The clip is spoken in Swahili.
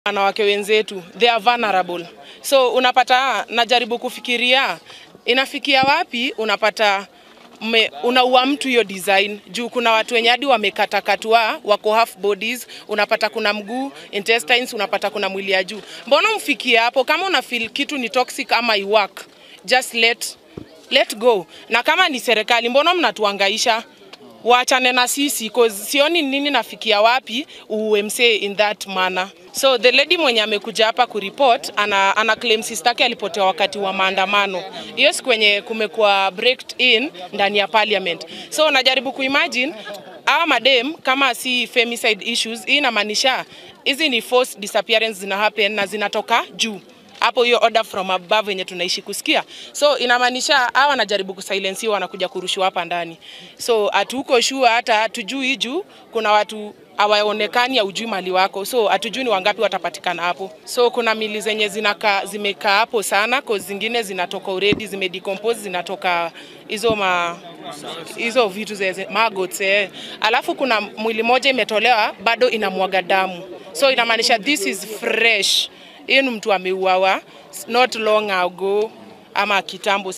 wanawake wenzetu they are vulnerable, so unapata, najaribu kufikiria inafikia wapi, unapata me, unaua mtu hiyo design juu kuna watu wenye hadi wamekatakatwa wako half bodies, unapata kuna mguu intestines, unapata kuna mwili ya juu. Mbona mfikie hapo? Kama una feel kitu ni toxic ama iwork, just let let go. Na kama ni serikali, mbona mnatuangaisha? Waachane na sisi cause sioni nini nafikia wapi UMC in that manner. So the lady mwenye amekuja hapa kuripot ana, ana claim sister yake alipotea wakati wa maandamano. Hiyo siku kwenye kumekuwa breaked in ndani ya parliament. So najaribu kuimagine hawa madem kama si femicide issues, hii inamaanisha hizi ni forced disappearance zina happen na zinatoka juu hapo hiyo order from above yenye tunaishi kusikia. So inamaanisha hawa wanajaribu kusilensiwa wanakuja kurushiwa hapa ndani. So hatuko sure hata hatujui juu kuna watu hawaonekani haujui mali wako, so hatujui ni wangapi watapatikana hapo. So kuna mili zenye zinaka, zimekaa hapo sana, cause zingine zinatoka already zimedecompose, zinatoka hizo ma hizo vitu ze maggots eh. Alafu kuna mwili moja imetolewa bado inamwaga damu, so inamaanisha this is fresh. Hii ni mtu ameuawa not long ago ama kitambo